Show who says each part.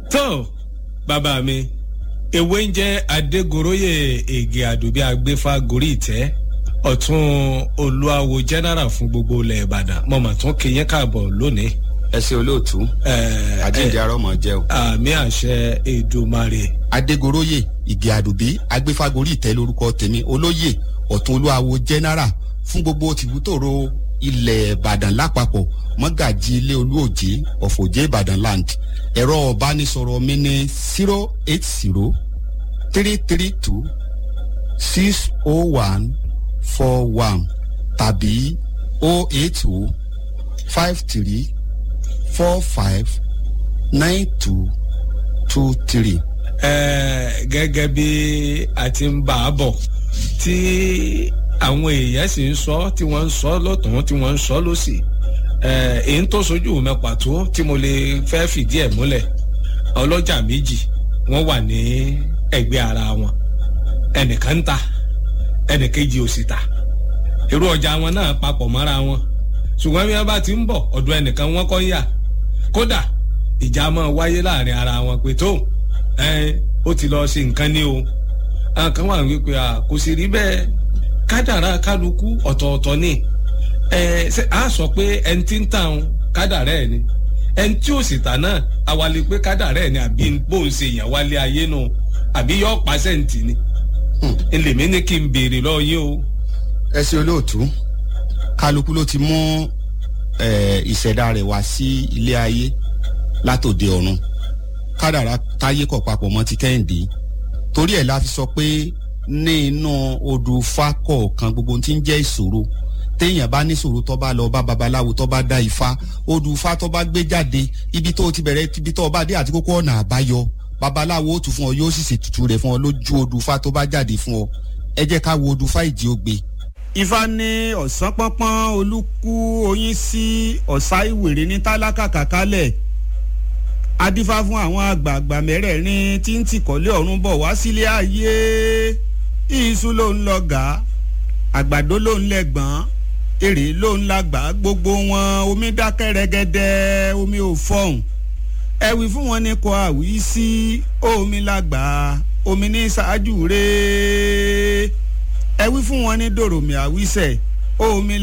Speaker 1: tó bàbá mi ewé ń jẹ́ adégoróyè ègè àdùbí agbéfà gorí ìtẹ́ ọ̀tún olúwawo general fún gbogbo ilẹ̀ ìbàdàn mo mà tún kí yín káàbọ̀ lónìí.
Speaker 2: ẹ ṣe olóòtú
Speaker 1: Ẹ,
Speaker 2: àjíǹde
Speaker 1: ẹ,
Speaker 2: arọmọ jẹ o.
Speaker 1: àmì àṣẹ èdùmarè
Speaker 2: adégoróyè ìgè àdùbí agbéfagórí ìtẹ́ lórúkọ tèmi olóyè ọ̀tún olúwawo general fún gbogbo tìbútòrò ilẹ̀ ìbàdàn lápapọ̀ mọ́gàjì ilé olúòjé ọ̀fọ̀jẹ́ ìbàdàn land ẹ̀rọ ọ̀bánisọ̀rọ̀ mi ní zero eight zero three three two six oh one four one tàbí oh eight oh five three four five nine two two three.
Speaker 1: Ẹ, gẹ́gẹ́ bí a ti ń bá a bọ̀ tí àwọn èèyàn sì ń sọ tí wọ́n ń sọ lọ́tún tí wọ́n ń sọ lọ́sì ẹ, èyí tó sojú mi pàtó tí mo lè fẹ́ fìdí ẹ̀ múlẹ̀ ọlọ́jà méjì wọ́n wà ní ẹgbẹ́ ara wọn ẹnìkan ń ta ẹnìkejì ò sì ta irú ọjà wọn náà papọ̀ mọ́ra wọn ṣùgbọ́n bí wọ́n bá ti ń bọ̀ ọ̀dọ̀ ẹnìkan wọ́n kọ́ ń yà kódà ìjà máa wáyé láàrin ara wọn pé tó ẹ ó ti lọ ṣe nǹkan ní o àwọn kan wà wípé à kò sì rí bẹ́ẹ̀ kádàrá kálukú ọ̀tọ̀ọ̀tọ̀ ni ẹ ṣe á sọ pé ẹni tí ń tàn kádàrá ẹ̀ ni ẹni tí ò sì tà náà awalẹ̀ pé kádàrá ẹ̀ ni àbí bóun ṣe yàn wálé ayé nù àbí yọ pàṣẹ́ǹtì ni ẹlẹ́mí ní kí n béèrè lọ́ọ́ yín o.
Speaker 2: ẹ ṣe olóòtú kálukú ló ti mú eh, ìṣẹ̀dá rẹ̀ wá sí ilé ayé látòde ọ̀run kádàrá táyé kọ̀ papọ̀ mọ́ ti kẹ́hìndé torí ẹ̀ la fi sọ pé ní inú odù ifá kọ̀ọ̀kan gbogbo ohun tí ń jẹ́ ìṣòro téèyàn bá níṣòro tó bá lọ bá babaláwo tó bá dá ifá odù ifá tó bá gbé jáde ibi tó ti bẹ̀rẹ̀ ibi tó bá dé àti kókó ọ̀nà àbáyọ babaláwo ó tù fún ọ yóò sì ṣètùtù rẹ̀ fún ọ lójú odù ifá tó bá jáde fún ọ ẹ jẹ́ ká wo odù ifá ìdí ògbé
Speaker 3: ifá ní ọ̀sán pọ́npọ́n olúkú oyin sí ọ̀sá ìwèrè ní tálákà kàkálẹ̀ adífá fún àwọn àgbààgbà mẹ́rẹ̀ẹ̀rin tí ń tìkọ́lé ọ̀run bọ̀ wá sílé ayé iṣu ló ń lọ́gà àgbàdo ló ń lẹ́gbọ̀n èrè ló ń lágbà gbogbo wọn omi dákẹ́ rẹ́gẹ́dẹ́ omi ò fọ̀hún ẹ wí fún wọn ní kò àwí sí omi lágbà omi ní ṣáájú rèé ẹ wí fún wọn ní dòròmì àwísẹ omi